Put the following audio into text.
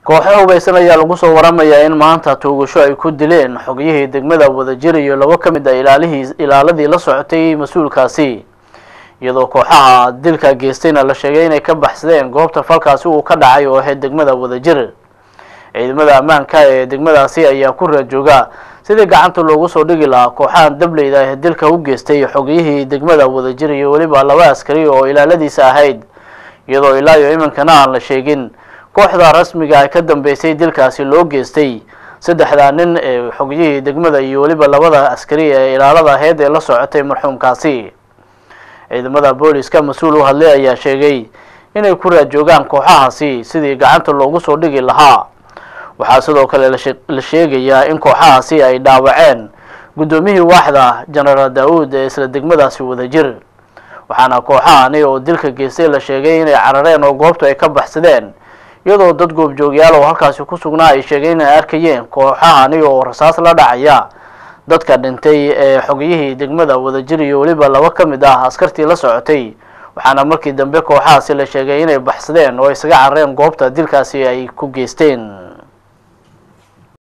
kooxo hubaysan ayaa lagu soo waramayaa in maanta tuugasho ay ku dileen xogiyihii degmada wadajir iyo labo ka mid a ilaalihii ilaaladii la socotay mas-uulkaasi iyadoo kooxaha dilka geystayna la sheegay inay ka baxsadeen goobta falkaasi uu ka dhacay oo ahayd degmada wadajir ciidamada ammaanka ee degmadaasi ayaa ku raajooga sidii gacanta loogu soo dhigi lahaa kooxahan dableyda ee dilka u geystay xogiyihii degmada wadajir iyo weliba laba askari oo ilaaladiisa ahayd iyadoo ilaa iyo iminkana aan la sheegin kooxda rasmiga ay ka dambeysay dilkaasi loo geystay saddexdaa nin ee xogiyihii degmada iyo weliba labada askari ee ilaalada ahayd ee la socotay marxuumkaasi ciidamada booliska mas-uul u hadlay ayaa sheegay inay ku raajoogaan kooxahaasi sidii gacanta loogu soo dhigi lahaa waxaa sidoo kale la sheegayaa in kooxahaasi ay dhaawaceen guddoomiyihii waaxda genaraal daa-uud ee isla degmadaasi wadajir waxaana kooxahani oo dilka geystay la sheegay inay carareen oo goobtu ay ka baxsadeen iyadoo dad goobjoogyaal oo halkaasi ku sugnaa ay sheegeen inay arkayeen kooxahani oo rasaas la dhacaya dadka dhintay ee xogiyihii degmada wadajir iyo weliba laba ka mid ah askartii la socotay waxaana markii dambe kooxahaasi la sheegay inay baxsadeen oo isaga carareen goobta dilkaasi ay ku geysteen